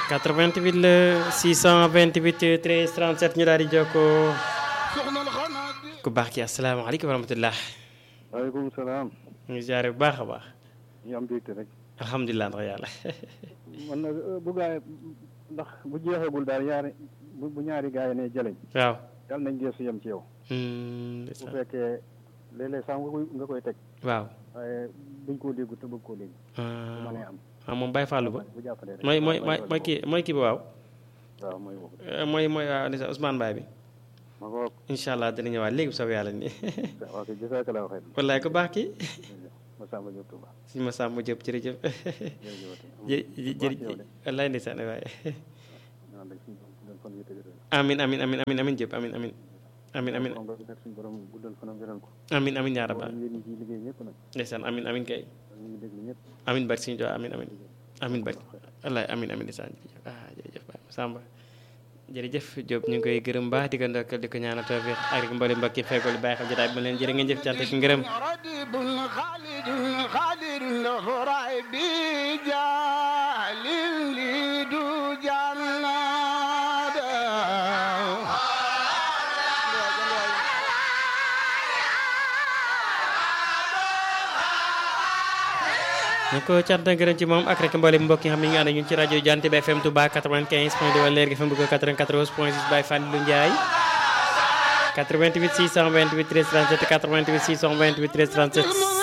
88 la 628 13 37 ñu daal di jokkoo ku baax ki asalaamaaleykum wa rahmatulah. waaleykum salaam. ñu ngi ziare bu baax a baax. ñu am mbégte rek. alhamdulilah ndax yàlla. man nag bu gaay ndax bu jeexagul daal yaari bu bu ñaari gaay ne jëleñ. waaw. yàlla nañ geesu yem ci yow. bu fekkee léeg-léeg sax nga koy nga koy teg. waaw. waaye buñ koo déggu te bëgg koo dégg. bu mënee am. ah moom Baye Fallou ba. bu jàppalee rek mooy mooy mooy kii mooy kii ba waaw. waaw mooy boobu. mooy mooy waaw ni sax Ousmane Baye bi. ma ko. incha allah dina ñëwaat léegi bu soobee yàlla nii. waaw kay jazakallahu xayr. wallaay ku baax kii. Massamba Diop Touba. si Massamba Diop jërëjëf. jërëjëf. jërëjëf wallaay ndeysaan waay. amin amin amin amin amin Diop amin amin. amin amin suñu borom guddal fanam wéral ko. amin amin yaa rabal yéen ñi liggéey ñëpp nag. ndeysaan amin amin kay. ñu ngi déglu ñëpp. amin bari suñu jox amin amin amin bari wallaay amin amin ndeysaan jërëjëf ah jërëjëf Baye Massamba jërëjëf Diop ñu ngi koy gërëm baax di ko ndokkal di ko ñaanal tawfiq ak rek mbali mbokki fekkol bàyyi xam jotaay bi ma leen jërë ngeen jëf cant ak ngërëm ñu ko cant ak ngërëm ci moom ak rek mbooleem mbokk yi xam ne ñu ngi ànd ak ñun ci rajo Jant bi FM Touba 95 point 2 Leer gi FM bu ko 94 point 6 Baye Fallou Ndiaye 88 628 13 37 88 628 13 37